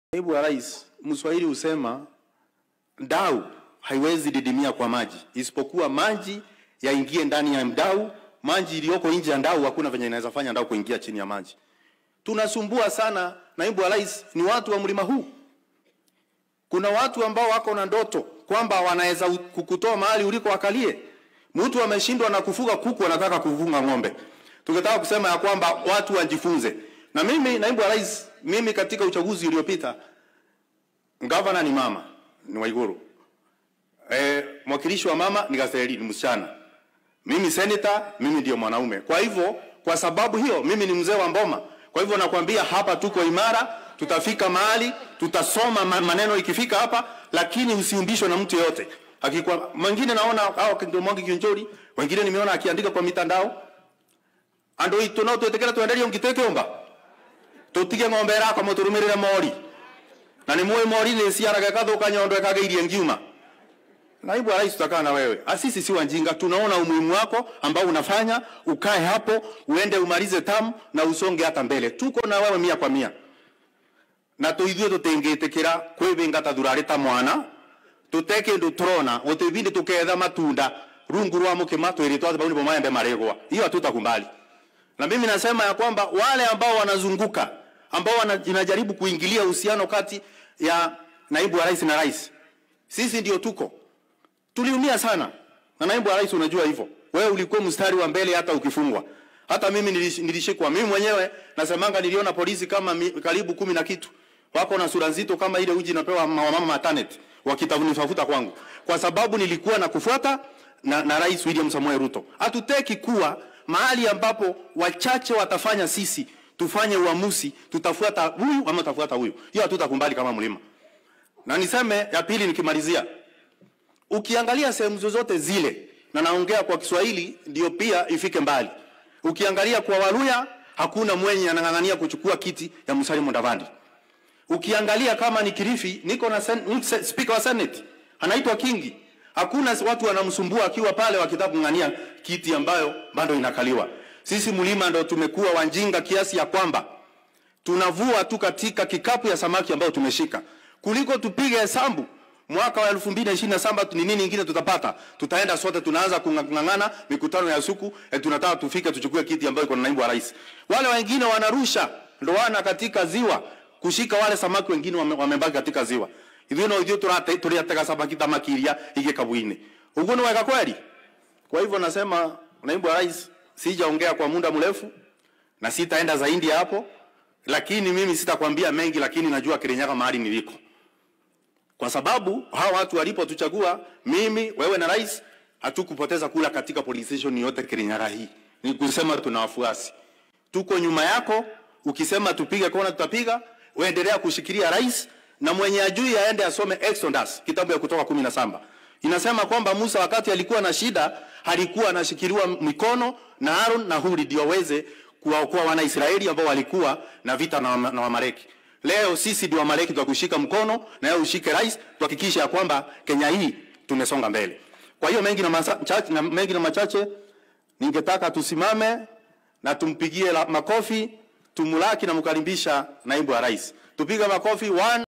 Naibu wa Rais, Mswahili husema ndau haiwezi didimia kwa maji, isipokuwa maji yaingie ndani ya mdau. Maji iliyoko nje ya ndau hakuna venye inaweza fanya ndau kuingia chini ya maji. Tunasumbua sana. Naibu wa Rais, ni watu wa mlima huu. Kuna watu ambao wako na ndoto kwamba wanaweza kukutoa mahali uliko wakalie. Mtu ameshindwa na kufuga kuku, anataka kufunga ng'ombe. Tungetaka kusema ya kwamba watu wajifunze. Na mimi naibu wa rais, mimi katika uchaguzi uliopita gavana ni mama, ni Waiguru. Eh, mwakilishi wa mama ni Gaseli, ni msichana. Mimi senator, mimi ndio mwanaume. Kwa hivyo, kwa sababu hiyo mimi ni mzee wa Mboma. Kwa hivyo nakwambia hapa tuko imara, tutafika mahali, tutasoma maneno ikifika hapa, lakini usiumbishwe na mtu yeyote. Akikuwa mwingine naona hao ndio Mwangi Kionjori, wengine nimeona akiandika kwa mitandao. Ando itu no twetekera twenderie ngiteke omba. Tutige ng'ombe yako muturumirire mori. Na ni muwe mori ni ciaraga kathuka nyondo ikageirie ngiuma. Naibu wa rais tutakaa na wewe. Asisi si wajinga, tunaona umuhimu wako ambao unafanya, ukae hapo, uende umalize tamu na usonge hata mbele. Tuko na wewe mia kwa mia. Na tuithie tutingitikira kwibinga ta thurari ta mwana tuteke ndu turona utibindi tuketha matunda rungu rwa mukima twiritwa ati bau maembe maregwa hiyo hatutakubali na mimi nasema ya kwamba wale ambao wanazunguka ambao wanajaribu kuingilia uhusiano kati ya naibu wa rais na rais sisi ndio tuko tuliumia sana na naibu wa rais unajua hivyo wewe ulikuwa mstari wa mbele hata ukifungwa hata mimi nilishikwa mimi mwenyewe nasemanga niliona polisi kama mi, karibu kumi na kitu wako na sura nzito kama ile uji napewa mama maternity wakitafuta kwangu kwa sababu nilikuwa na kufuata na, na Rais William Samoei Ruto. Hatuteki kuwa mahali ambapo wachache watafanya sisi tufanye uamuzi, tutafuata huyu ama tutafuata huyu. Hiyo hatutakubali kama mlima. Na niseme ya pili nikimalizia, ukiangalia sehemu zozote zile, na naongea kwa Kiswahili ndio pia ifike mbali. Ukiangalia kwa Waluya hakuna mwenye anang'ang'ania kuchukua kiti ya Musalia Mudavadi. Ukiangalia kama ni Kilifi, niko na sen, speaker wa Senate anaitwa Kingi. Hakuna watu wanamsumbua akiwa pale wakitaka kung'ania kiti ambayo bado inakaliwa. Sisi mlima ndo tumekuwa wanjinga kiasi ya kwamba tunavua tu katika kikapu ya samaki ambayo tumeshika, kuliko tupige hesabu mwaka wa 2027 ni nini ingine tutapata. Tutaenda sote tunaanza kung'ang'ana mikutano ya suku, e, tunataka tufike tuchukue kiti ambayo iko na naibu wa rais. Wale wengine wanarusha ndoana katika ziwa kushika wale samaki wengine wamebaki wame katika ziwa ithuĩ no ithuĩ turate tũrĩatega samaki thamaki iria igĩkabu-inĩ ũguo nĩ wega kweli kwa hivyo nasema naibu wa rais sijaongea kwa muda mrefu na sitaenda zaidi ya hapo lakini mimi sitakwambia mengi lakini najua Kirinyaga mahali niliko kwa sababu hawa watu walipotuchagua mimi wewe na rais hatukupoteza kula katika police station yote Kirinyaga hii ni kusema tuna wafuasi tuko nyuma yako ukisema tupige kona tutapiga uendelea kushikilia rais na mwenye ajui aende asome Exodus kitabu ya kutoka kumi na saba inasema kwamba Musa wakati alikuwa na shida alikuwa anashikiliwa mikono na Aaron na Huri ndio waweze kuwaokoa wana Israeli ambao walikuwa na vita na, na Wamaleki. Leo sisi ndio Wamaleki tutakushika mkono na wewe ushike rais, tuhakikishe ya kwamba Kenya hii tumesonga mbele. Kwa hiyo mengi na, machache, na mengi na machache ningetaka tusimame na tumpigie makofi tumulaki na mkaribisha naibu wa rais. Tupige makofi one